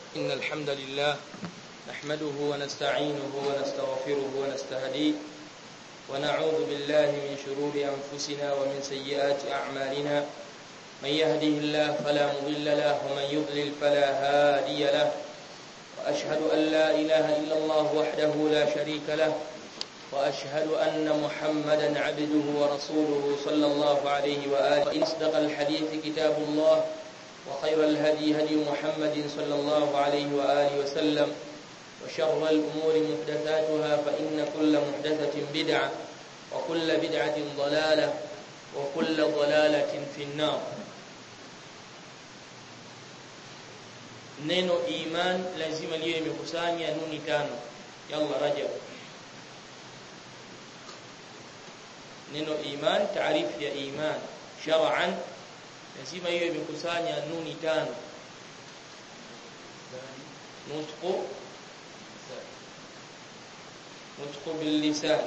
إن الحمد لله نحمده ونستعينه ونستغفره ونستهديه ونعوذ بالله من شرور أنفسنا ومن سيئات أعمالنا من يهده الله فلا مضل له ومن يضلل فلا هادي له وأشهد أن لا إله إلا الله وحده لا شريك له وأشهد أن محمدا عبده ورسوله صلى الله عليه وآله وإن أصدق الحديث كتاب الله وخير الهدي هدي محمد صلى الله عليه وآله وسلم وشر الأمور محدثاتها فإن كل محدثة بدعة وكل بدعة ضلالة وكل ضلالة في النار neno iman lazima liwe imekusanya nuni tano yalla rajab neno iman taarifu ya iman shar'an lazima hiyo imekusanya nuni tano nutqu nutqu bil lisan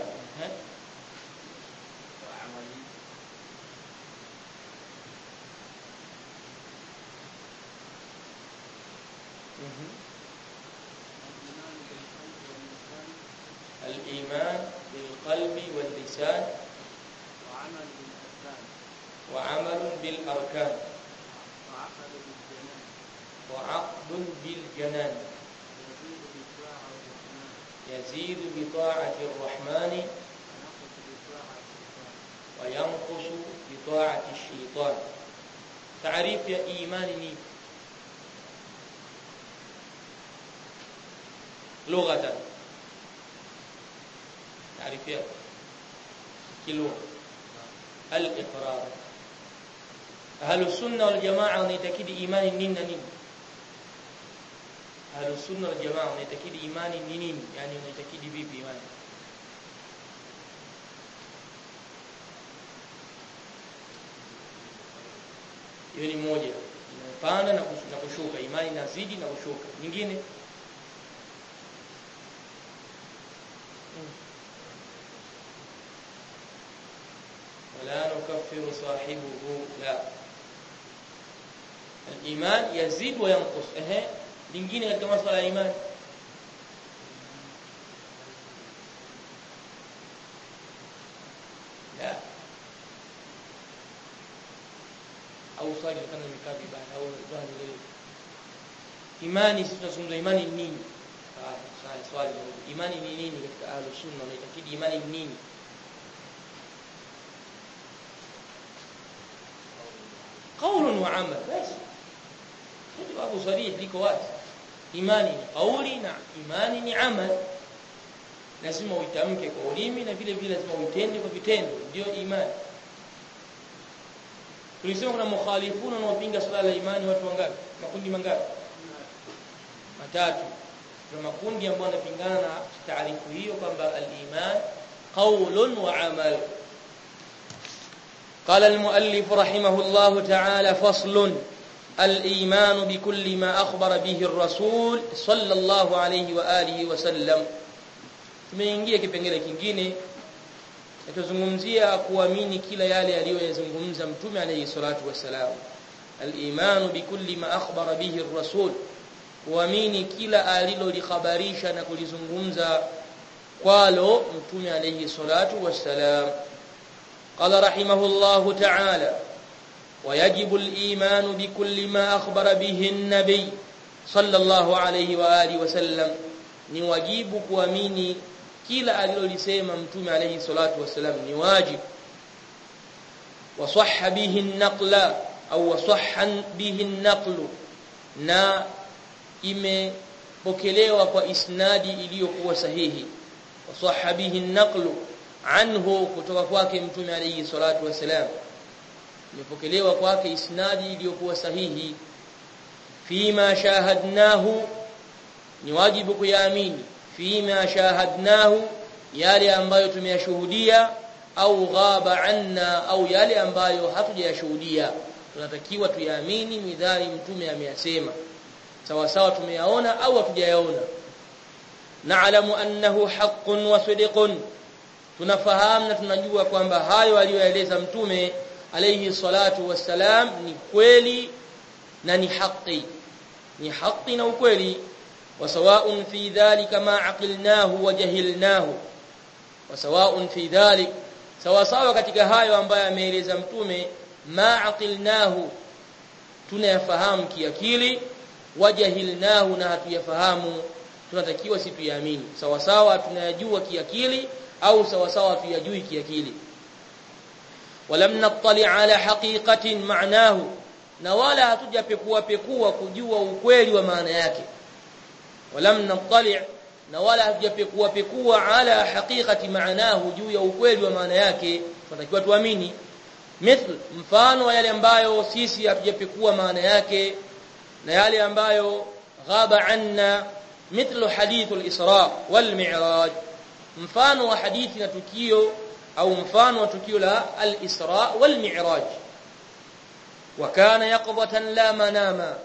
الإيمان بالقلب واللسان وعمل بالأركان وعمل بالأركان وعقد بالجنان وعقد بالجنان يزيد يزيد بالطاعة والرحمن بطاعة الرحمن ونقص وينقص بطاعة الشيطان بطاعة الشيطان تعريف يا إيمان ني لغة تعريف يا كلغة الإقرار أهل السنة والجماعة ونتكيد إيمان نين نين أهل السنة والجماعة ونتكيد إيمان نين يعني ونتكيد بيب إيمان hiyo ni moja inapanda na kush- na kushuka imani inazidi na kushuka nyingine Mm. wala nukaffiru sahibuhu la al-iman yazid wa yanqus ehe lingine katika masuala ya imani la au swali kama nimekaa vibaya au swali lile imani sisi tunazungumza imani ni nini ah swali swali imani ni nini katika ahlus sunna unaitakidi imani ni nini قول وعمل بس jawabu sarih liko wazi imani ni kauli na imani ni amal lazima uitamke kwa ulimi na vile vile lazima uitende kwa vitendo ndio imani tulisema kuna mukhalifuna wanaopinga swala la imani watu wangapi makundi mangapi matatu kuna makundi ambayo yanapingana na taarifu hiyo kwamba al-iman qawlun wa amal قال المؤلف رحمه الله تعالى فصل الإيمان بكل ما أخبر به الرسول صلى الله عليه وآله وسلم tumeingia kipengele kingine natuzungumzia kuamini kila yale aliyoyazungumza mtume alayhi salatu wassalam al-imanu bikulli ma akhbara bihi ar-rasul kuamini kila alilolihabarisha na kulizungumza kwalo mtume alayhi salatu wassalam قال رحمه الله تعالى ويجب الإيمان بكل ما أخبر به النبي صلى الله عليه وآله وسلم ni wajibu kuamini kila alilolisema mtume alayhi salatu wasalam ni wajib wasahha bihi an-naqla au wasahha bihi an-naqlu na imepokelewa kwa isnadi iliyokuwa sahihi wasahha bihi an-naqlu anhu kutoka kwake mtume alayhi salatu wasalam imepokelewa kwake isnadi iliyokuwa sahihi fima shahadnahu ni wajibu kuyaamini fima shahadnahu yale ambayo tumeyashuhudia au ghaba anna au yale ambayo hatujayashuhudia tunatakiwa tuyaamini midhari mtume ameyasema sawa sawa tumeyaona au hatujayaona na'lamu annahu haqqun wa sidqun tunafahamu na tunajua kwamba hayo aliyoeleza mtume alayhi salatu wassalam ni kweli na ni haki ni haki na ukweli وسواء في ذلك ما عقلناه وجهلناه وسواء في ذلك sawa sawa katika hayo ambayo ameeleza mtume ma aqilnahu tunayafahamu kiakili wajahilnahu na hatuyafahamu tunatakiwa si tuyaamini sawa sawa tunayajua kiakili au sawa sawa tuyajui kiakili walam nattali ala haqiqatin ma'nahu na wala hatujapekua pekua kujua ukweli wa maana yake walam nattali na wala hatujapekua pekua ala haqiqati maanahu juu ya ukweli wa maana yake tunatakiwa tuamini mithl mfano wa yale ambayo sisi hatujapekua maana yake na yale ambayo ghaba anna mithlu hadithul isra wal mi'raj mfano wa hadithi na tukio au mfano wa tukio la al-isra wal mi'raj wa kana yaqdatan la manama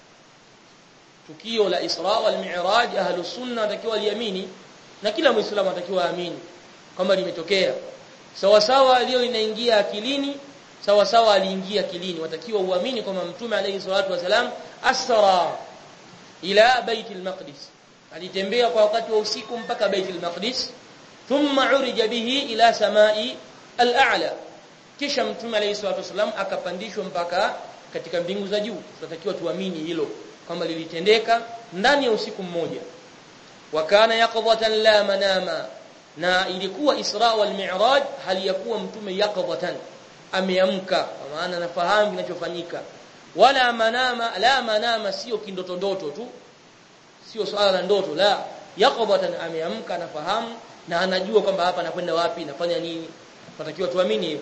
tukio la Isra wal Mi'raj ahlus sunna watakiwa liamini na kila muislamu atakiwa aamini kwamba limetokea sawa sawa leo inaingia akilini sawa sawa aliingia akilini watakiwa uamini kwamba mtume alayhi salatu wasalam asra ila baitul maqdis alitembea kwa wakati wa usiku mpaka baitul maqdis thumma urija bihi ila samai al-a'la kisha mtume alayhi salatu wasalam akapandishwa mpaka katika mbingu za juu tunatakiwa tuamini hilo kwamba lilitendeka ndani ya usiku mmoja wakana yaqdhatan la manama na ilikuwa Isra wal Mi'raj hali ya kuwa mtume yaqdhatan ameamka kwa maana anafahamu kinachofanyika wala manama la manama sio kindoto ndoto tu sio swala la ndoto la yaqdhatan ameamka anafahamu na anajua kwamba hapa anakwenda wapi nafanya nini tunatakiwa tuamini hivyo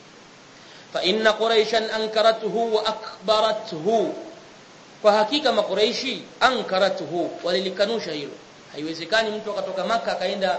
fa inna quraishan ankaratuhu wa akbaratuhu kwa hakika makuraishi ankaratuhu walilikanusha hilo haiwezekani mtu akatoka maka akaenda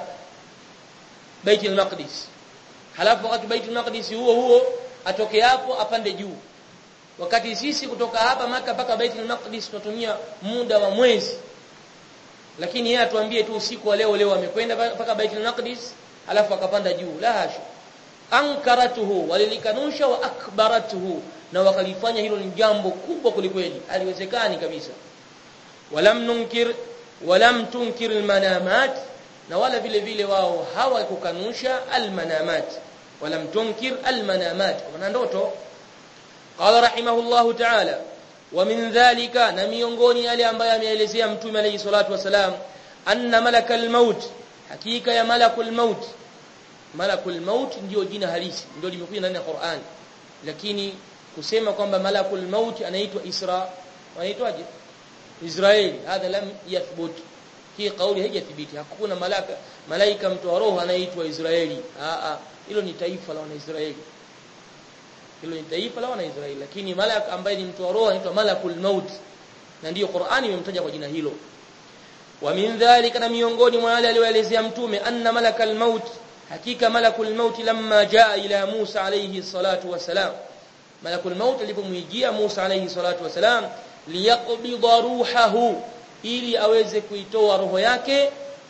Baitul Maqdis halafu wakati Baitul Maqdis huo huo atoke hapo apande juu wakati sisi kutoka hapa maka mpaka Baitul Maqdis tunatumia muda wa mwezi lakini yeye atuambie tu usiku wa leo leo amekwenda mpaka Baitul Maqdis halafu akapanda juu la hasha ankaratuhu walilikanusha wa akbaratuhu na wakalifanya hilo ni jambo kubwa kulikweli haliwezekani kabisa walam nunkir walam tunkir almanamat na wala vile vile wao hawakukanusha almanamat walam tunkir almanamat kwa ndoto qala rahimahullah ta'ala wa min dhalika na miongoni yale ambayo ameelezea mtume alayhi salatu wasalam anna malakal maut hakika ya malakul maut malakul maut ndio jina halisi ndio limekuja ndani ya Qur'an lakini kusema kwamba malakul maut anaitwa Isra anaitwaje Israeli hadha lam yathbut hii kauli haijathibiti hakuna malaka malaika mtu wa roho anaitwa Israeli a a hilo ni taifa la wanaisraeli hilo ni taifa la wanaisraeli lakini malaka ambaye ni mtu wa roho anaitwa malakul maut na ndiyo Qur'ani imemtaja kwa jina hilo wa min dhalika na miongoni mwa wale alioelezea mtume anna malakal maut hakika malakul maut lamma jaa ila Musa alayhi salatu wasalam malakul maut alipomwijia Musa alayhi salatu wasalam liyaqbida ruhahu ili aweze kuitoa roho yake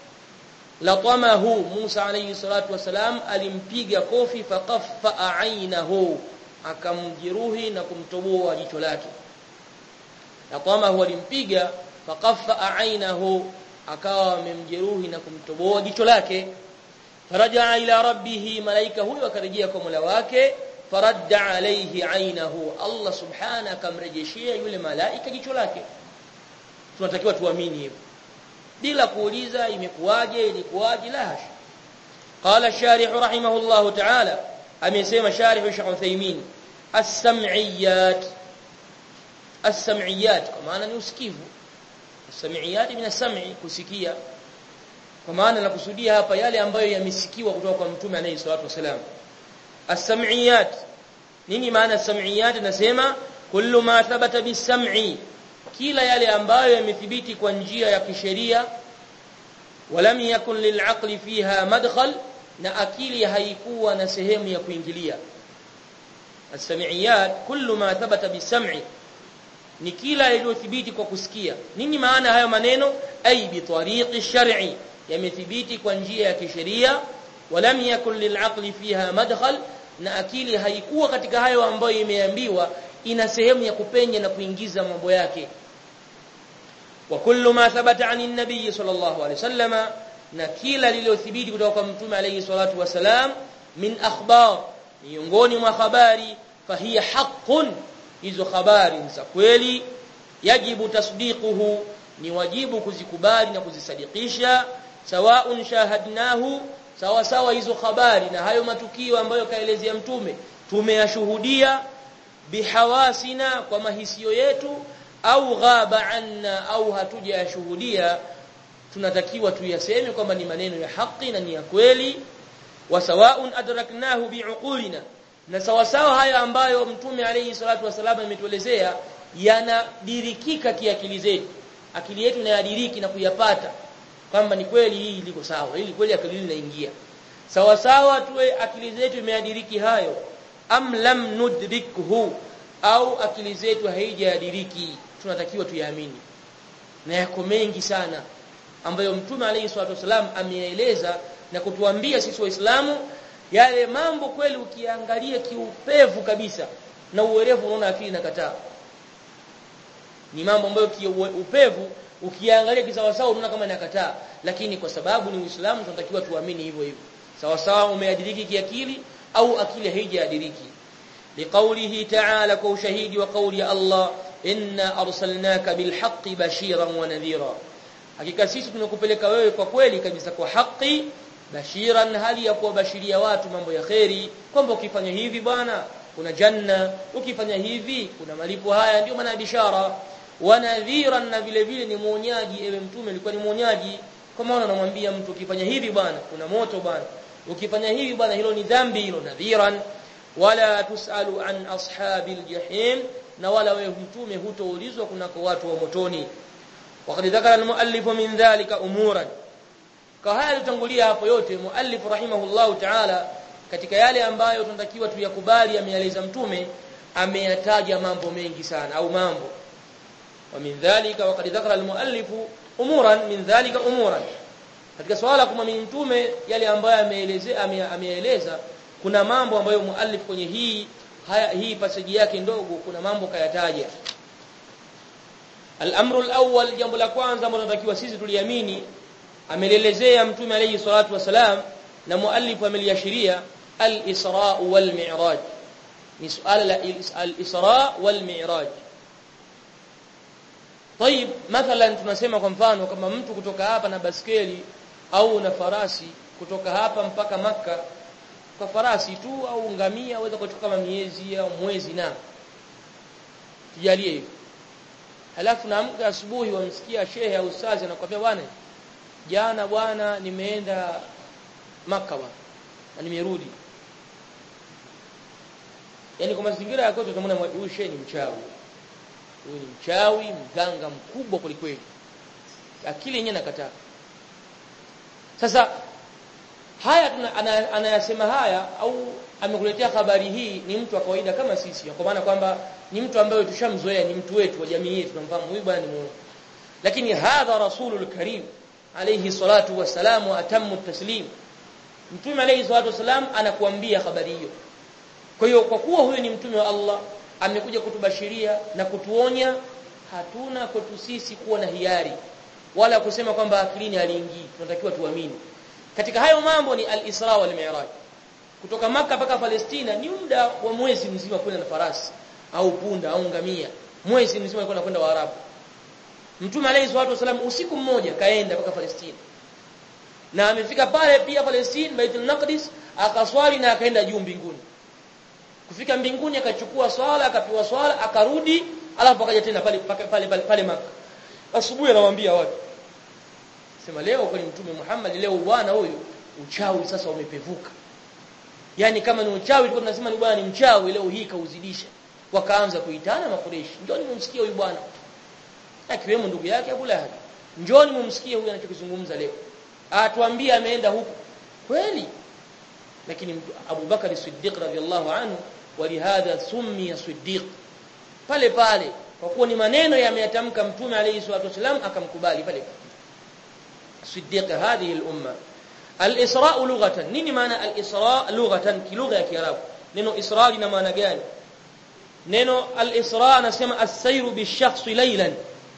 latamahu Musa alayhi salatu wasalam alimpiga kofi faqaffa ainahu akamjeruhi na kumtoboa jicho lake latamahu alimpiga faqaffa ainahu akawa amemjeruhi na kumtoboa jicho lake faraja ila rabbih malaika huyo akarejea kwa Mola wake faradda alayhi ainahu Allah subhana akamrejeshia yule malaika jicho lake tunatakiwa tuamini hivyo bila kuuliza imekuwaje ilikuwaje la hasha qala sharih rahimahullah ta'ala amesema sharih Sheikh Uthaymeen as-sam'iyat as-sam'iyat kwa maana ni usikivu as-sam'iyat min as-sam'i kusikia kwa maana nakusudia hapa yale ambayo yamesikiwa kutoka kwa mtume alayhi salatu wasalam as-sam'iyat nini maana as-sam'iyat nasema kullu ma thabata bis-sam'i kila yale ambayo yamethibiti kwa njia ya kisheria walam yakun lil'aqli fiha madkhal na akili haikuwa na sehemu ya kuingilia as-sam'iyat kullu ma thabata bis-sam'i ni kila iliyothibiti kwa kusikia nini maana hayo maneno ay bi tariqi shar'i yamethibiti kwa njia ya kisheria walam yakun lil'aqli fiha madkhal na akili haikuwa katika hayo ambayo imeambiwa ina sehemu ya kupenya na kuingiza mambo yake wa kullu ma thabata anin nabiy sallallahu alayhi wasallama na kila lililothibiti kutoka kwa mtume alayhi salatu wasalam min akhbar miongoni mwa habari fahiya haqqun hizo habari za kweli yajibu tasdiquhu ni wajibu kuzikubali na kuzisadikisha sawaun shahadnahu sawa sawa hizo habari na hayo matukio ambayo kaelezea mtume tumeyashuhudia bihawasina kwa mahisio yetu au ghaba anna au hatujayashuhudia tunatakiwa tuyaseme kwamba ni maneno ya haki na ni ya kweli wa sawaun adraknahu biuqulina na sawa sawa hayo ambayo mtume alayhi salatu wasallam ametuelezea yanadirikika kiakili zetu akili yetu inayadiriki na kuyapata kwamba ni kweli hii liko sawa hili kweli akili inaingia sawa sawa tuwe akili zetu imeadiriki hayo am lam nudrikhu au akili zetu haijadiriki tunatakiwa tuyaamini na yako mengi sana ambayo mtume alayhi salatu wasallam ameeleza na kutuambia sisi waislamu yale mambo kweli ukiangalia kiupevu kabisa na uwerevu unaona akili inakataa ni mambo ambayo kiupevu ukiangalia kisawasawa unaona kama inakataa lakini kwa sababu ni uislamu tunatakiwa tuamini hivyo hivyo sawa sawa umeadiriki kiakili au akili haijadiriki liqaulihi ta'ala kwa ushahidi wa kauli ya Allah inna arsalnaka bilhaqqi bashiran wa nadhira hakika sisi tumekupeleka wewe kwa kweli kabisa kwa haki bashiran hali ya kuwabashiria watu mambo ya kheri kwamba ukifanya hivi bwana kuna janna ukifanya hivi kuna malipo haya ndio maana bishara wa nadhiran na vile vile ni muonyaji ewe mtume alikuwa ni muonyaji kwa maana anamwambia mtu ukifanya hivi bwana kuna moto bwana ukifanya hivi bwana hilo ni dhambi hilo nadhiran wala tusalu an ashabil jahim na wala wewe mtume hutoulizwa kunako watu wa motoni وقد ذكر المؤلف من ذلك امورا kahaya tutangulia hapo yote muallif rahimahullahu ta'ala katika yale ambayo tunatakiwa tuyakubali ameeleza mtume ameyataja mambo mengi sana au mambo wa min dhalika waqad dhakara almuallif umuran min dhalika umuran katika swala kumwamini mtume yale ambayo ameelezea ameeleza kuna mambo ambayo muallif kwenye hii haya hii passage yake ndogo kuna mambo kayataja al-amru al-awwal jambo la kwanza ambalo tunatakiwa sisi tuliamini amelelezea mtume alayhi salatu wasalam na muallif ameliashiria al-isra wal mi'raj ni suala la al-isra wal mi'raj طيب مثلا tunasema kwa mfano kama mtu kutoka hapa na baskeli au na farasi kutoka hapa mpaka maka kwa farasi tu au ngamia aweza kuchukua kama miezi au mwezi na tujalie hivyo halafu naamka asubuhi wamsikia shehe au ustazi anakuambia bwana jana bwana nimeenda maka bwana na nimerudi yani kwa mazingira yako tutamwona huyu shehe ni mchawi huyu ni mchawi mganga mkubwa kwelikweli akili yenyewe nakataa sasa haya anayasema haya au amekuletea habari hii ni mtu wa kawaida kama sisi kwa maana kwamba ni mtu ambaye tushamzoea ni mtu wetu wa jamii yetu tunamfahamu huyu bwana ni muone lakini hadha rasulul karim alayhi salatu wasalam wa atammu taslim mtume alayhi salatu wasalam anakuambia habari hiyo kwa hiyo kwa kuwa huyu ni mtume wa Allah amekuja kutubashiria na kutuonya hatuna kwetu sisi kuwa na hiari wala kusema kwamba akilini aliingii tunatakiwa tuamini katika hayo mambo ni al-Isra wal Mi'raj kutoka maka mpaka Palestina ni muda wa mwezi mzima kwenda na farasi au punda au ngamia mwezi mzima kwenda kwenda Waarabu Mtume alayhi salatu wasallam usiku mmoja kaenda mpaka Palestina na amefika pale pia Palestina Baitul Maqdis akaswali na akaenda juu mbinguni kufika mbinguni akachukua swala akapewa swala akarudi alafu akaja tena pale pale pale, pale, pale maka asubuhi anawaambia watu sema leo kwa mtume Muhammad leo bwana huyu uchawi sasa umepevuka yani kama ni uchawi tulikuwa tunasema ni bwana ni mchawi leo hii kauzidisha wakaanza kuitana makureshi njoni mumsikie huyu bwana akiwemo ndugu yake Abu Lahab njoni mumsikie huyu anachokizungumza leo atuambie ameenda huko kweli lakini Abu Bakari Siddiq radhiallahu anhu walihadha summiya Siddiq pale pale kwa kuwa ni maneno yameyatamka mtume alayhi salatu wasallam akamkubali pale Siddiq hadhihi al-umma al-isra lughatan nini maana al-isra lughatan kilugha ya kiarabu neno isra lina maana gani neno al-isra anasema as-sayru bi-shakhs laylan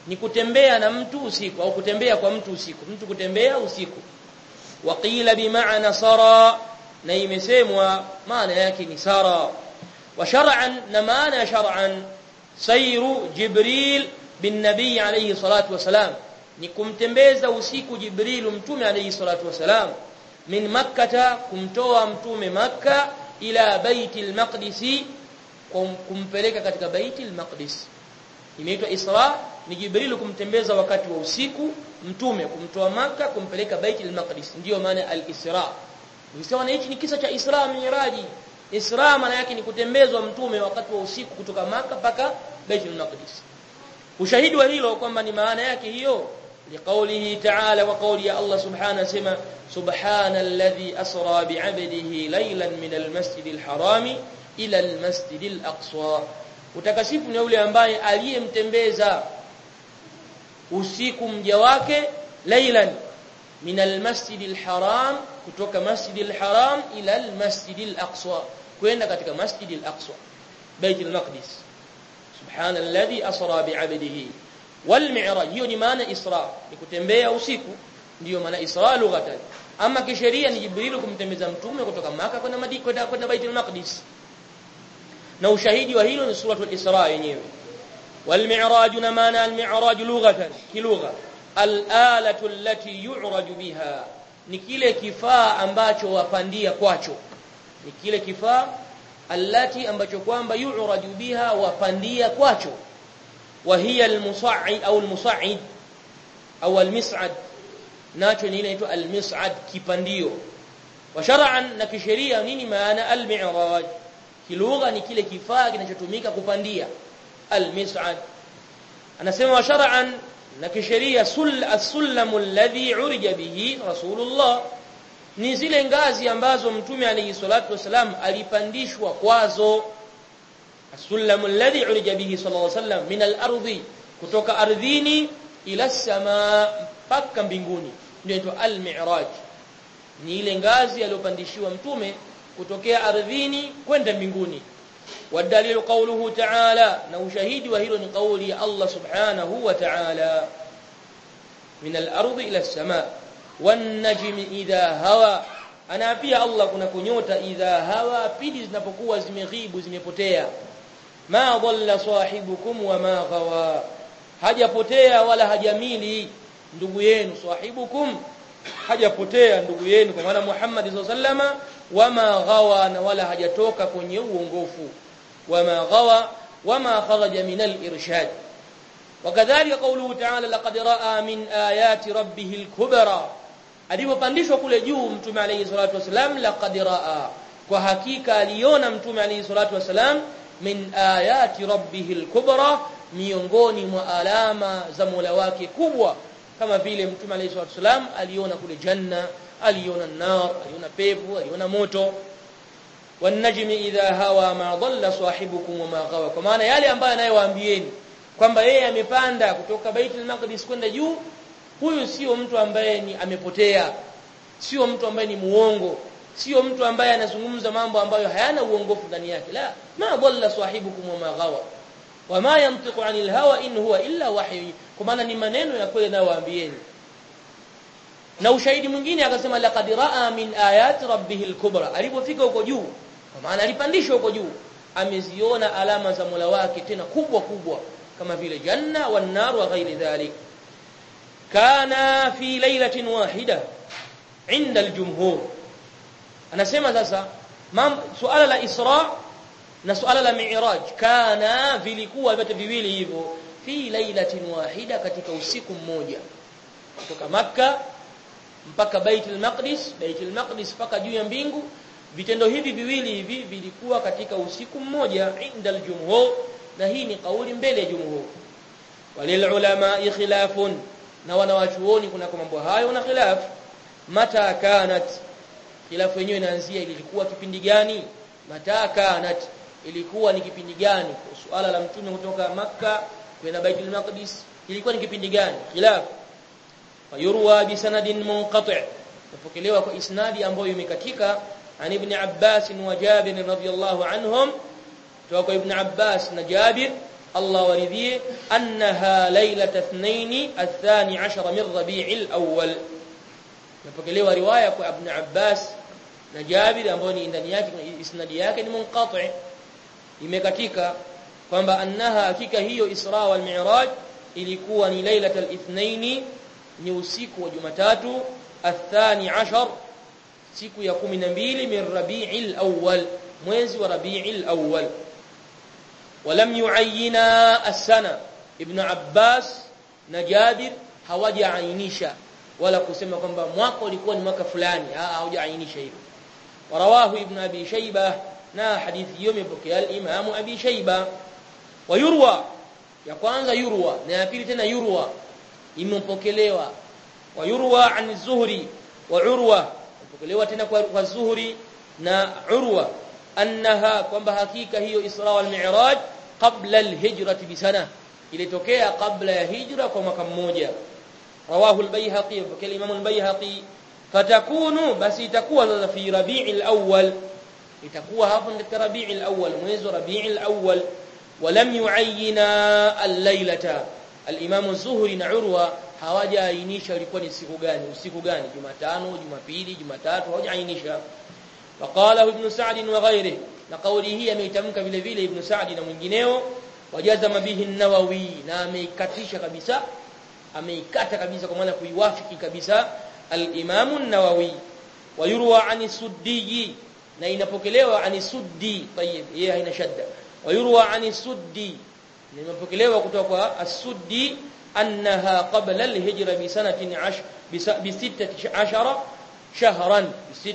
ni kutembea na mtu usiku au kutembea kwa mtu usiku mtu kutembea usiku waqila bimaana sara na imesemwa maana yake ni sara wa shar'an na maana ya shar'an sayru jibril bin nabii alayhi salatu wasalam ni kumtembeza usiku jibril mtume alayhi salatu wasalam min makkata kumtoa mtume makka ila baitil maqdis kumpeleka katika baitil maqdis inaitwa isra ni jibril kumtembeza wakati wa usiku mtume kumtoa maka kumpeleka baitul maqdis ndiyo maana al-isra ukisema na hichi ni kisa cha isra miraji isra maana yake ni kutembezwa mtume wakati wa usiku kutoka maka mpaka baitul maqdis ushahidi wa hilo kwamba ni maana yake hiyo liqaulihi ta'ala wa qauli ya Allah subhanahu sema subhana alladhi asra bi'abdihi laylan min al-masjid al-harami ila al-masjid al-aqsa utakasifu ni yule ambaye aliyemtembeza usiku mja wake laylan min almasjid alharam kutoka masjid alharam ila almasjid alaqsa kwenda katika masjid alaqsa bait almaqdis subhana alladhi asra bi'abdihi walmi'raj hiyo ni maana isra ni kutembea usiku ndiyo maana isra lughatan ama kisheria ni jibril kumtembeza mtume kutoka maka kwenda madina kwenda kwenda bait almaqdis na ushahidi wa hilo ni suratul isra yenyewe والمعراج معنى المعراج لغة كلغة الآلة التي يعرج بها ni kile kifaa ambacho wapandia kwacho ni kile kifaa allati ambacho kwamba yu'raju biha wapandia kwacho wa hiya almusa'id au almusa'id au almis'ad nacho ni ile inaitwa almis'ad kipandio wa shar'an na kisheria nini maana almi'raj kilugha ni kile kifaa kinachotumika kupandia المسعد anasema wa shar'an na kisheria sul as-sullamu alladhi urija bihi rasulullah ni zile ngazi ambazo mtume alayhi salatu wasalam alipandishwa kwazo as-sullamu alladhi urija bihi sallallahu alayhi wasallam min al-ardi kutoka ardhini ila as-samaa mpaka mbinguni ndio inaitwa al-mi'raj ni ile ngazi aliyopandishiwa mtume kutokea ardhini kwenda mbinguni والدليل قوله تعالى نو شهيد وهيل قولي الله سبحانه وتعالى من الأرض إلى السماء والنجم إذا هوى أنا pia Allah kuna kunyota idha hawa pidi zinapokuwa zimeghibu zimepotea ma dhalla sahibukum wa ma ghawa hajapotea wala hajamili ndugu yenu sahibukum hajapotea ndugu yenu kwa maana Muhammad sallallahu alaihi wasallama wama ghawa na wala hajatoka kwenye uongofu wama ghawa wama kharaja min al-irshad wakadhalika qawluhu ta'ala laqad ra'a min ayati rabbih al-kubra alipopandishwa kule juu mtume alayhi salatu wasalam laqad ra'a kwa hakika aliona mtume alayhi salatu wasalam min ayati rabbih al-kubra miongoni mwa alama za Mola wake kubwa kama vile mtume alayhi salatu wasalam aliona kule janna aliona nar aliona pepo aliona moto wanajmi idha hawa ma dhalla sahibukum wa ma ghawa kwa maana yale ambayo anayewaambieni kwamba yeye amepanda kutoka Baitul Maqdis kwenda juu huyu sio mtu ambaye ni amepotea sio mtu ambaye ni muongo sio mtu ambaye anazungumza mambo ambayo hayana uongofu ndani yake la ma dhalla sahibukum wa ma ghawa wama yantiqu anil hawa in huwa illa wahyu kwa maana ni maneno ya kweli anayowaambieni na ushahidi mwingine akasema laqad raa min ayati rabbihil kubra alipofika huko juu kwa maana alipandishwa huko juu ameziona alama za Mola wake tena kubwa kubwa kama vile janna wan nar wa ghairi dhalik kana fi lailatin wahida inda aljumhur anasema sasa suala la isra na suala la mi'raj kana vilikuwa vyote viwili hivyo fi lailatin wahida katika usiku mmoja kutoka makka mpaka Baitul Maqdis Baitul Maqdis mpaka juu ya mbingu vitendo hivi viwili hivi vilikuwa katika usiku mmoja inda aljumhur na hii ni kauli mbele ya jumhur walil ulama khilafun na wanawachuoni kuna kwa mambo hayo na khilaf mata kanat khilafu yenyewe inaanzia ilikuwa kipindi gani mata kanat ilikuwa ni kipindi gani suala la mtume kutoka makka kwenda Baitul Maqdis ilikuwa ni kipindi gani khilaf fayurwa bisanadin munqati' tupokelewa kwa isnadi ambayo imekatika an ibn Abbas wa Jabir radhiyallahu anhum kutoka ibn Abbas na Jabir Allah waridhie annaha lailata ithnaini athani ashara min rabi'il awwal napokelewa riwaya kwa ibn Abbas na Jabir ambayo ni ndani yake isnadi yake ni munqati imekatika kwamba annaha hakika hiyo Isra wal Mi'raj ilikuwa ni lailatul ithnaini ni usiku wa Jumatatu athani ashar siku ya 12 min Rabi'il awwal mwezi wa Rabi'il awwal ولم يعينا السنه ابن عباس na Jabir hawajaainisha wala kusema kwamba mwaka ulikuwa ni mwaka fulani hawajaainisha hivyo warawahu ibn abi shayba na hadithi hiyo imepokea al-imam abi shayba wayurwa ya kwanza yurwa na ya pili tena yurwa imepokelewa wayurwa an zuhri wa urwa imepokelewa tena kwa, kwa zuhri na urwa annaha kwamba hakika hiyo isra wal mi'raj qabla al-hijrati bisana ilitokea kabla ya hijra kwa mwaka mmoja rawahu al-bayhaqi wa imam al-bayhaqi fatakunu basi itakuwa sasa fi rabi'il awwal itakuwa hapo katika rabi'il awwal mwezi wa rabi'il awwal ولم يعينا الليله الامام الزهري na urwa hawajaainisha ilikuwa ni siku gani usiku gani jumatano jumapili jumatatu hawajaainisha وقاله ابن سعد وغيره na kauli hii ameitamka vile vile ibn Sa'd na mwingineo wajazama bihi an-Nawawi na ameikatisha kabisa ameikata kabisa kwa maana kuiwafiki kabisa al-Imam an-Nawawi wayurwa ani suddi na inapokelewa ani suddi tayib yeye haina shadda wayurwa ani suddi na inapokelewa kutoka kwa as-suddi annaha qabla al-hijra bi sanatin 10 bi 16 shahran bi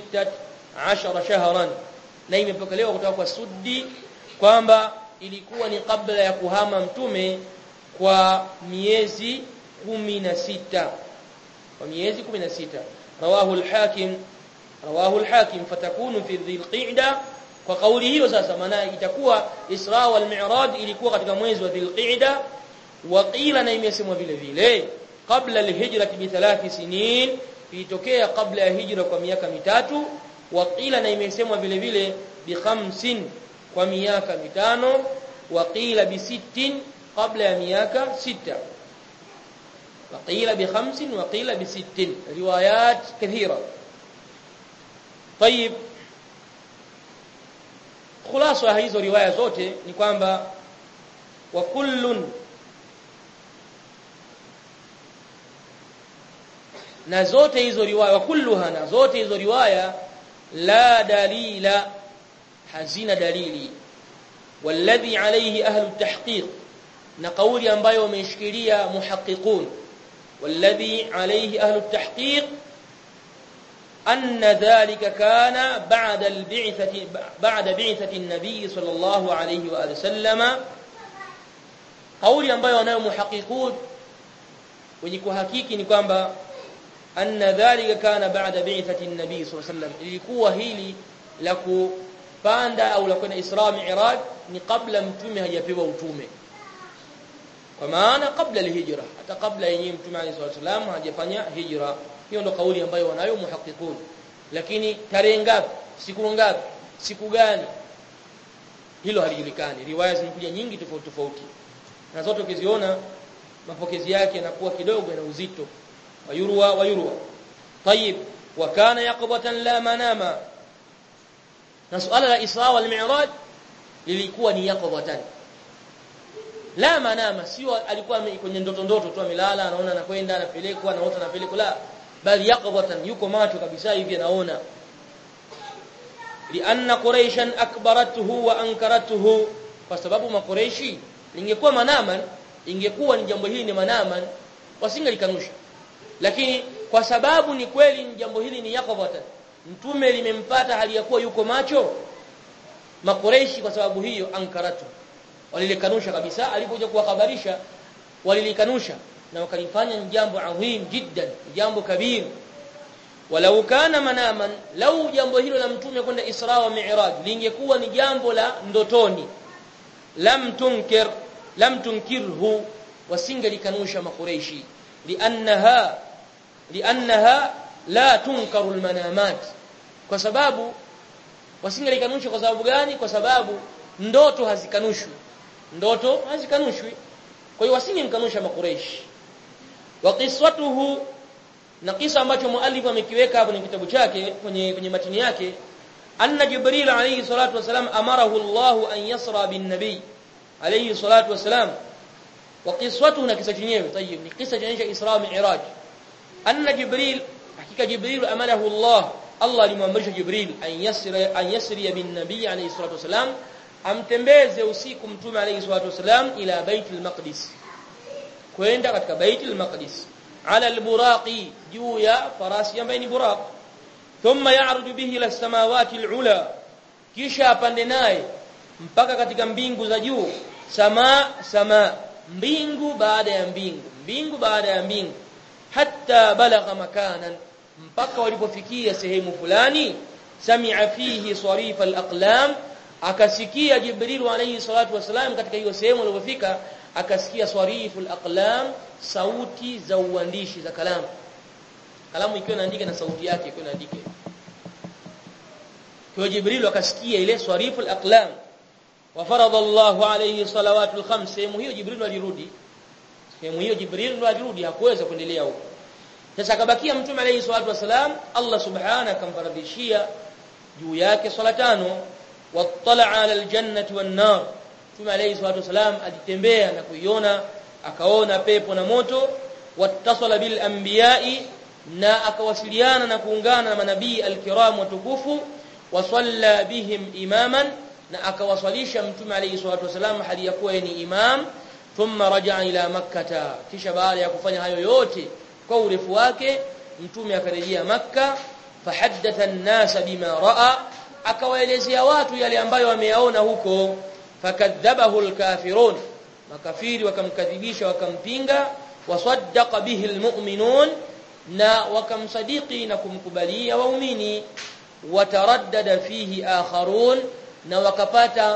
16 shahran na imepokelewa kutoka kwa Suddi kwamba ilikuwa ni kabla ya kuhama mtume kwa miezi 16 kwa miezi 16 rawahu al-hakim rawahu al-hakim fatakunu fi dhil-qa'da kwa kauli hiyo sasa maana itakuwa Isra wal Mi'raj ilikuwa katika mwezi wa dhil-qa'da wa qila na imesemwa vile vile kabla al-hijrati bi thalathi sinin ilitokea kabla ya hijra kwa miaka mitatu waqila na imesemwa vile vile bi khamsin kwa miaka mitano waqila bi sittin kabla ya miaka sita waqila bi khamsin waqila bi sittin riwayat kathira طيب خلاصه hizo riwaya zote ni kwamba wa kullun na zote hizo riwaya kulluha na zote hizo riwaya la dalila hazina dalili walladhi alayhi ahlu tahqiq na kauli ambayo wameishikilia muhaqqiqun walladhi alayhi ahlu tahqiq anna dhalika kana ba'da al-bi'thati ba'da bi'thati an-nabiy sallallahu alayhi wa alihi sallama kauli ambayo wanayo muhaqqiqun wenye kuhakiki ni kwamba anna dhalika kana ba'da bi'thati an-nabi sallallahu alayhi wasallam ilikuwa hili la kupanda au la kwenda Isra Mi'raj ni kabla mtume hajapewa utume kwa maana kabla al-hijra hata kabla yenyewe mtume alayhi wasallam hajafanya hijra hiyo ndo kauli ambayo wanayo muhaqqiqun lakini tarehe ngapi siku ngapi siku gani hilo halijulikani riwaya zimekuja nyingi tofauti tofauti na zote ukiziona mapokezi yake yanakuwa kidogo na uzito ويروى ويروى طيب وكان يقظة لا مناما نسأل الإسراء والمعراج lilikuwa ni yaqdhatan la manama sio alikuwa kwenye ndoto ndoto tu amelala anaona anakwenda anapelekwa anaota anapelekwa la bali yaqdhatan yuko macho kabisa hivi anaona lianna quraishan akbaratuhu wa ankaratuhu kwa sababu makureishi lingekuwa manaman ingekuwa ni jambo hili ni manaman wasingelikanusha lakini kwa sababu ni kweli jambo hili ni yaqdhatan mtume limempata hali ya kuwa yuko macho makureishi kwa sababu hiyo ankaratu walilikanusha kabisa alipokuja kuwakhabarisha walilikanusha na wakalifanya ni jambo adhim jiddan jambo kabir walau kana manaman lau jambo hilo la mtume kwenda Isra wa Mi'raj lingekuwa ni jambo la ndotoni lam tunkir lam tunkirhu wasingelikanusha makureishi liannaha liannaha la tunkaru almanamat kwa sababu wasingelikanusha kwa sababu gani kwa sababu ndoto hazikanushwi ndoto hazikanushwi kwa hiyo wasingemkanusha makureishi wa qiswatuhu na kisa ambacho muallif amekiweka hapo kwenye kitabu chake kwenye kwenye matini yake anna jibril alayhi salatu wasalam amarahu Allah an yasra bin nabi alayhi salatu wasalam wa qiswatuhu na kisa chenyewe tayib ni kisa cha Isra Mi'raj anna jibril hakika jibril amarahu Allah Allah alimwamrisha jibril an yasra an yasri bin nabi alayhi salatu wasalam amtembeze usiku mtume alayhi salatu wasalam ila baitul maqdis kwenda katika baitul maqdis ala alburaqi juu ya farasi ambaye ni buraq thumma ya'ruju bihi ila samawati alula kisha apande naye mpaka katika mbingu za juu sama sama mbingu baada ya mbingu mbingu baada ya mbingu hatta balagha makanan mpaka walipofikia sehemu fulani sami'a fihi sarif alaqlam akasikia jibril alayhi salatu wasalam katika hiyo sehemu alipofika akasikia sariful aqlam sauti za uandishi za kalamu kalamu ikiwa inaandika na sauti yake ikiwa inaandika kwa jibril akasikia ile sariful aqlam wa farada Allah alayhi salawatul khams sehemu hiyo jibril alirudi sehemu hiyo jibril alirudi hakuweza kuendelea huko sasa akabakia mtume alayhi salatu wasalam Allah subhanahu akamfaradhishia juu yake swala tano wattala ala aljannati wan nar Mtume alayhi salatu wasalam alitembea na kuiona akaona pepo na moto wattasala bil anbiya'i na akawasiliana na kuungana na manabii alkiram watukufu wasalla bihim imaman na akawaswalisha mtume alayhi salatu wasalam hali ya kuwa ni imam thumma raja'a ila makkata kisha baada ya kufanya hayo yote kwa urefu wake mtume akarejea makka fahaddatha an-nasa bima ra'a akawaelezea watu yale ambayo wameyaona huko fakadhabahu alkafirun makafiri wakamkadhibisha wakampinga wasaddaqa bihi almu'minun na wakamsadiki na kumkubalia waumini wataraddada fihi akharun na wakapata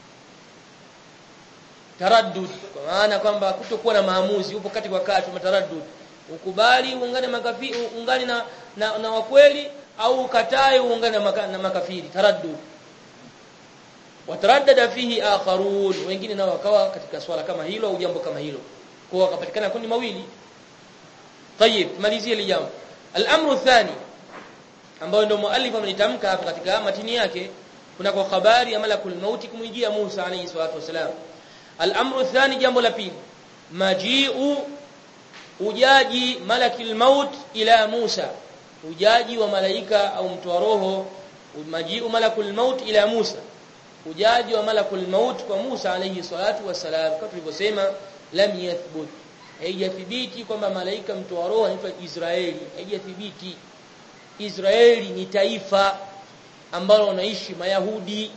taraddud kwa maana kwamba kutokuwa na maamuzi upo kati kwa kati mataraddud ukubali uungane makafiri uungane na, na, na wakweli au ukatae uungane na, maka, na makafiri taraddud wataraddada fihi akharun wengine nao wakawa katika swala kama hilo au jambo kama hilo kwa wakapatikana kundi mawili tayib malizie ile jambo al-amru thani ambayo ndio muallif amenitamka hapa katika matini yake kuna kwa habari ya malakul mauti kumwijia Musa alayhi salatu wasalam al-amru thani jambo la pili majiu ujaji malakil maut ila Musa ujaji wa malaika au mtu wa roho majiu malakul maut ila Musa ujaji wa malakul maut kwa Musa alayhi salatu wasalam kama tulivyosema lam yathbut haijathibiti kwamba malaika mtu wa roho anaitwa Israeli haijathibiti Israeli ni taifa ambalo wanaishi mayahudi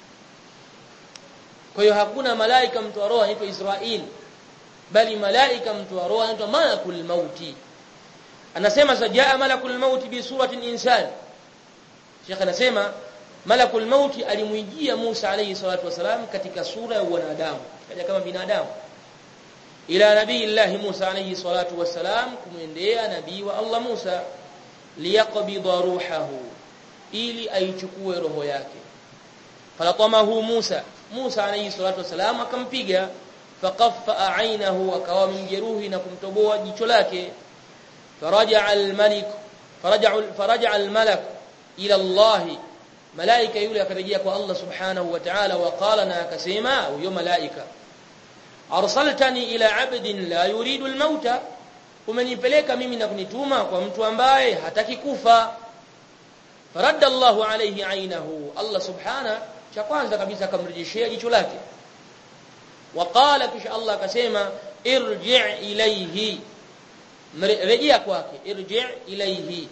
kwa hiyo hakuna malaika mtu wa roho anaitwa Israeli bali malaika mtu wa roho anaitwa malakul mauti anasema sajaa malakul mauti bi suratin insan Sheikh anasema malakul mauti alimwijia Musa alayhi salatu wasalam katika sura ya wanadamu kaja kama binadamu ila nabii Allah Musa alayhi salatu wasalam kumwendea nabii wa Allah Musa liyaqbida ruhahu ili aichukue roho yake falatamahu Musa Musa alayhi salatu wasalam akampiga faqaffa ainahu akawa mjeruhi na kumtoboa jicho lake faraja al-malik faraja faraja al-malak ila Allah malaika yule akarejea kwa Allah subhanahu wa ta'ala wa qala na akasema huyo malaika arsaltani ila abdin la yuridu al-mauta umenipeleka mimi na kunituma kwa mtu ambaye hataki kufa faradda Allahu alayhi ainahu Allah subhana cha kwanza kabisa akamrejeshea jicho lake waqala kisha Allah akasema irji' ilayhi rejea kwake irji' ilayhi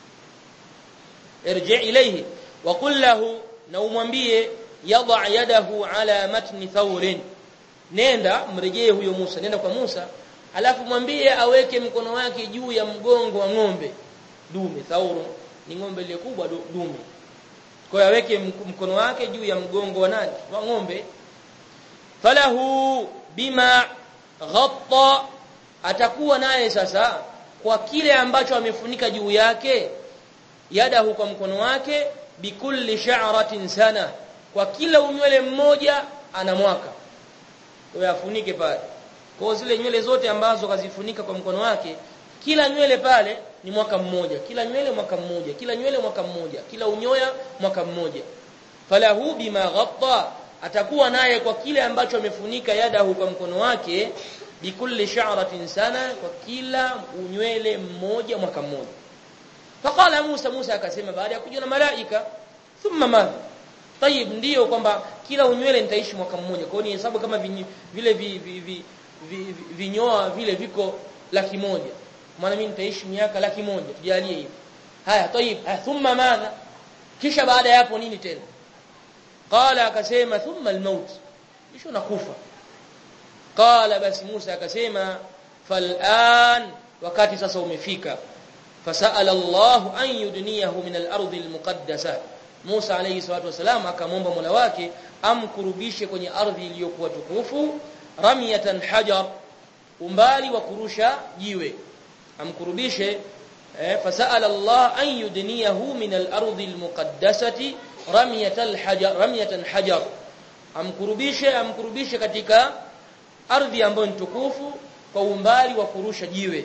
irji' ilayhi wa qul lahu na umwambie yadha yadahu ala matni thawrin nenda mrejee huyo Musa nenda kwa Musa alafu mwambie aweke mkono wake juu ya mgongo wa ng'ombe dume thauru ni ng'ombe ile kubwa dume kwa hiyo aweke mkono wake juu ya mgongo wa nani wa ng'ombe falahu bima ghatta atakuwa naye sasa kwa kile ambacho amefunika juu yake yadahu kwa mkono wake bikulli sha'ratin sana kwa kila unywele mmoja ana mwaka ndio yafunike pale kwa zile nywele zote ambazo kazifunika kwa mkono wake kila nywele pale ni mwaka mmoja kila nywele mwaka mmoja kila nywele mwaka mmoja kila unyoya mwaka mmoja falahu bima ghatta atakuwa naye kwa kile ambacho amefunika yadahu kwa mkono wake bikulli sha'ratin sana kwa kila unywele mmoja mwaka mmoja faqala Musa Musa akasema baada ya kujua na malaika thumma madha tayib ndio kwamba kila unywele nitaishi mwaka mmoja kwa hiyo ni hesabu kama vinyi, vile vi, vi, vi, vi, vi, vinyoa vile viko laki moja maana mimi nitaishi miaka laki moja tujalie hivi haya tayib haya thumma madha kisha baada ya hapo nini tena qala akasema thumma almaut kisha nakufa qala basi Musa akasema fal'an wakati sasa umefika fasala Allah an yudniyahu min al-ardi al-muqaddasah Musa alayhi salatu wasalam akamwomba Mola wake amkurubishe kwenye ardhi iliyokuwa tukufu ramyatan hajar umbali wa kurusha jiwe amkurubishe eh, fasala Allah an yudniyahu min al-ardi al-muqaddasati ramyatan hajar ramyatan hajar amkurubishe amkurubishe katika ardhi ambayo ni tukufu kwa umbali wa kurusha jiwe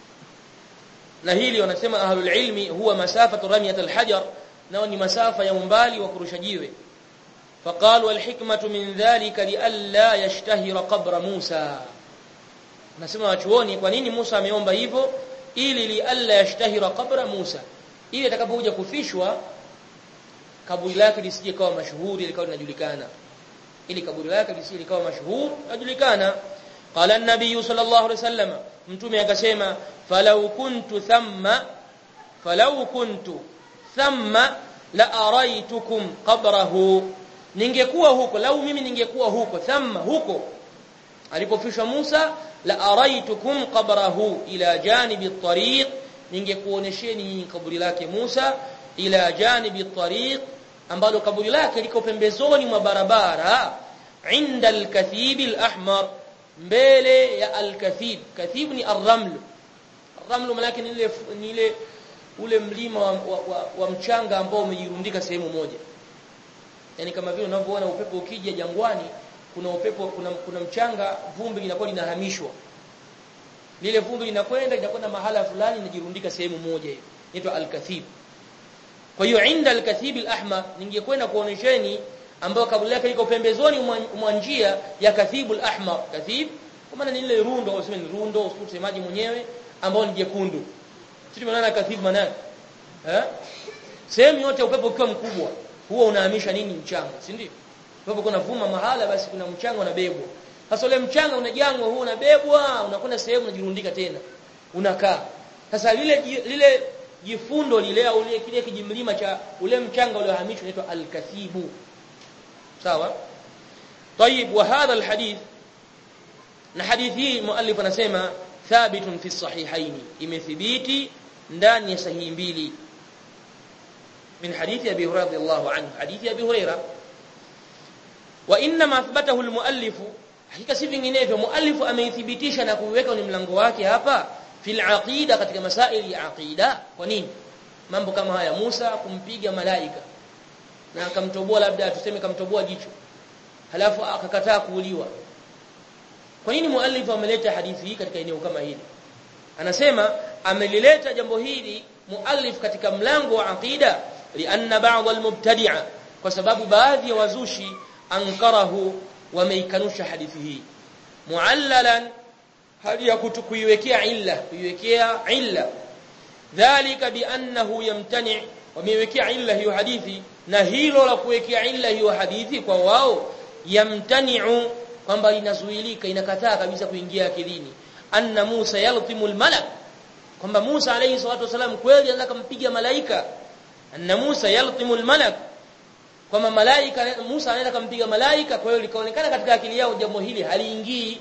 na hili wanasema ahlul ilmi huwa masafatu ramyat alhajar nao ni masafa ya umbali wa kurusha jiwe faqalu alhikmatu min dhalika li alla yashtahira qabra Musa nasema wachuoni kwa nini Musa ameomba hivyo ili li alla yashtahira qabra Musa ili atakapokuja kufishwa kaburi lake lisije kawa mashuhuri likawa linajulikana ili kaburi lake lisije likawa mashuhuri linajulikana qala an-nabiy sallallahu alaihi wasallam mtume akasema falau kuntu thamma falau kuntu thamma la araitukum qabrahu ningekuwa huko lau mimi ningekuwa huko thamma huko alipofishwa Musa la araitukum qabrahu ila janibi at-tariq ningekuonesheni kaburi lake Musa ila janibi at-tariq ambalo kaburi lake liko pembezoni mwa barabara inda al-kathib al-ahmar mbele ya al-kathib kathib ni ar-raml ar-raml malaki ni ile ni ile ule mlima wa, wa, wa, wa mchanga ambao umejirundika sehemu moja yani kama vile unavyoona upepo ukija jangwani kuna upepo kuna, kuna mchanga vumbi linakuwa linahamishwa lile vumbi linakwenda linakwenda mahala fulani linajirundika sehemu moja hiyo inaitwa al-kathib kwa hiyo inda al-kathib al-ahmar ningekwenda kuonesheni ambayo kaburi lake liko pembezoni mwa njia ya kathibul ahmar kathib kwa maana ni ile rundo au ni rundo usemaji mwenyewe ambao ni jekundu sisi tumeona kathib maana eh sehemu yote upepo ukiwa mkubwa huwa unahamisha nini mchanga si ndio upepo kuna vuma mahala basi kuna mchanga unabebwa sasa ule mchanga unajangwa huo unabebwa unakwenda sehemu unajirundika tena unakaa sasa lile lile jifundo lile au lile kile kijimlima cha ule mchanga uliohamishwa unaitwa al-kathibu sawa طيب وهذا الحديث na hadithi hii muallif anasema thabitun fi sahihain imethibiti ndani ya sahihi mbili min hadithi abi hurairah radhiyallahu anhu hadithi abi hurairah wa inma athbatahu almuallif hakika si vinginevyo muallif ameithibitisha na kuiweka kwenye mlango wake hapa fil aqida katika masaili ya aqida kwa nini mambo kama haya Musa kumpiga malaika na akamtoboa labda tuseme kamtoboa jicho halafu akakataa kuuliwa kwa nini muallif ameleta hadithi hii katika eneo kama hili anasema amelileta jambo hili muallif katika mlango wa aqida lianna ba'd almubtadi'a kwa sababu baadhi ya wazushi ankarahu wameikanusha hadithi hii muallalan hadi ya kuiwekea illa kuiwekea illa dhalika biannahu yamtani wameiwekea illa hiyo hadithi na hilo la kuwekea illa hiyo hadithi kwa wao yamtani'u kwamba inazuilika inakataa kabisa kuingia akilini anna Musa yaltimu almalak kwamba Musa alayhi salatu wasalam kweli anataka kumpiga malaika anna Musa yaltimu almalak kwamba malaika Musa anaweza kumpiga malaika kwa hiyo likaonekana katika akili yao jambo hili haliingii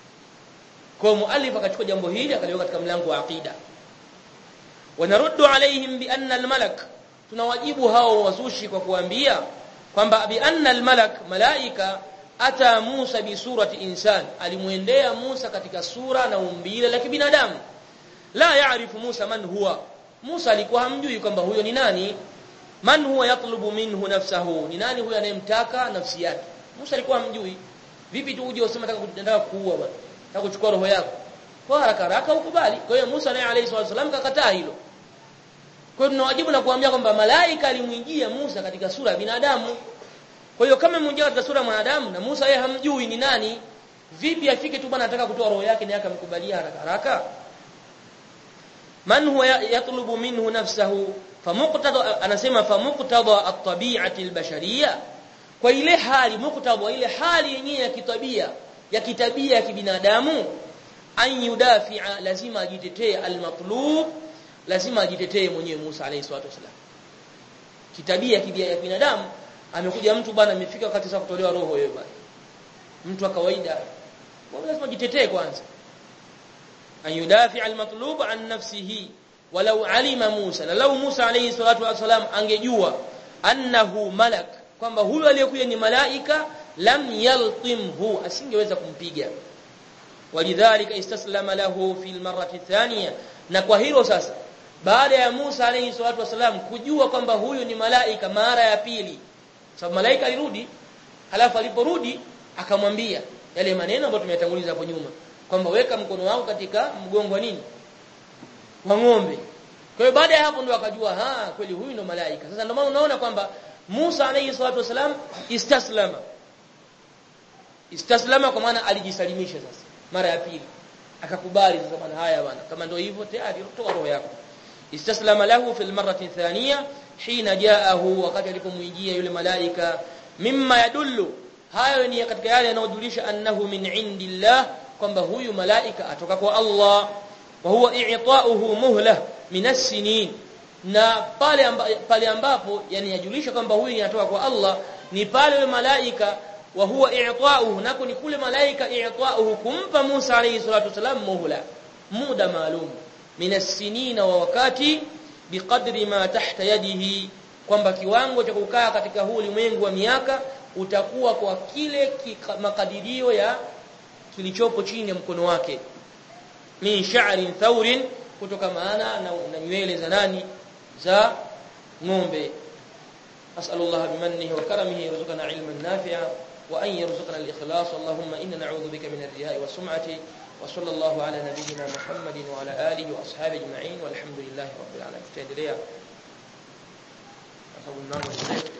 kwa muallif akachukua jambo hili akaliweka katika mlango wa aqida wanaruddu alaihim bi anna almalak tunawajibu hao wazushi kwa kuambia kwamba bi anna almalak malaika ata Musa bi surati insan alimuendea Musa katika sura na umbile la kibinadamu la yaarifu Musa man huwa Musa alikuwa hamjui kwamba huyo ni nani man huwa yatlubu minhu nafsahu ni nani huyo anayemtaka nafsi yake Musa alikuwa hamjui vipi tu uje useme nataka nataka kuua bwana nataka kuchukua roho yako kwa haraka haraka ukubali kwa hiyo Musa naye alayhi wasallam kakataa hilo kwa hiyo tunawajibu na kuambia kwamba malaika alimwijia Musa katika sura ya binadamu kwa hiyo kama mmoja katika sura ya mwanadamu na Musa yeye hamjui ni nani vipi afike tu bwana anataka kutoa roho yake na akamkubalia haraka haraka man huwa yatlubu minhu nafsahu famuqtada anasema famuqtada at-tabi'ati al-bashariyya kwa ile hali muqtada ile hali yenyewe ya kitabia ya kitabia ya kibinadamu an yudafi'a lazima ajitetee al-matlub lazima ajitetee mwenyewe Musa alayhi salatu wasalam kitabia kibia ya binadamu amekuja mtu bwana amefika wakati sasa kutolewa roho yeye bwana mtu wa kawaida lazima ajitetee kwanza an yudafi'a al-matlub an nafsihi walau alima Musa na lau Musa alayhi salatu wasalam angejua annahu malak kwamba huyu aliyekuja ni malaika lam yaltimhu asingeweza kumpiga walidhalika istaslama lahu fil marrati thaniya na kwa hilo sasa baada ya Musa alayhi salatu wasalam kujua kwamba huyu ni malaika mara ya pili sababu malaika alirudi halafu aliporudi akamwambia yale maneno ambayo tumeyatanguliza hapo nyuma kwamba weka mkono wako katika mgongo wa nini wa ng'ombe kwa hiyo baada ya hapo ndo akajua ha kweli huyu ndo malaika sasa ndio maana unaona kwamba Musa alayhi salatu wasalam istaslama istaslama kwa maana alijisalimisha sasa mara ya pili akakubali sasa bwana haya bwana kama ndio hivyo tayari toa roho yako istaslama lahu fil marrati thaniya hina jaahu wakati alipomwijia yule malaika mimma yadullu hayo ni katika yale yanayojulisha annahu min indillah kwamba huyu malaika atoka kwa Allah wa huwa i'ta'uhu muhlah min as-sinin na pale amba, pale ambapo yani yajulisha kwamba huyu anatoka kwa Allah ni pale yule malaika wa huwa i'ta'uhu nako ni kule malaika i'ta'uhu kumpa Musa alayhi salatu wasalam muhla muda maalum min as-sinin wa wakati biqadri ma tahta yadihi kwamba kiwango cha kukaa katika huu ulimwengu wa miaka utakuwa kwa kile makadirio ya kilichopo chini ya mkono wake min sha'rin thawrin kutoka maana na, na nywele za nani za ng'ombe as'alullah bimannihi wa karamihi yarzuqana ilman nafi'a wa an yarzuqana al-ikhlas allahumma inna na'udhu bika min ar-riya'i wa sum'ati wa sallallahu ala nabiyyina muhammadin wa ala alihi wa ashabihi ajma'in walhamdulillahi rabbil alamin tutaendelea sababu mlango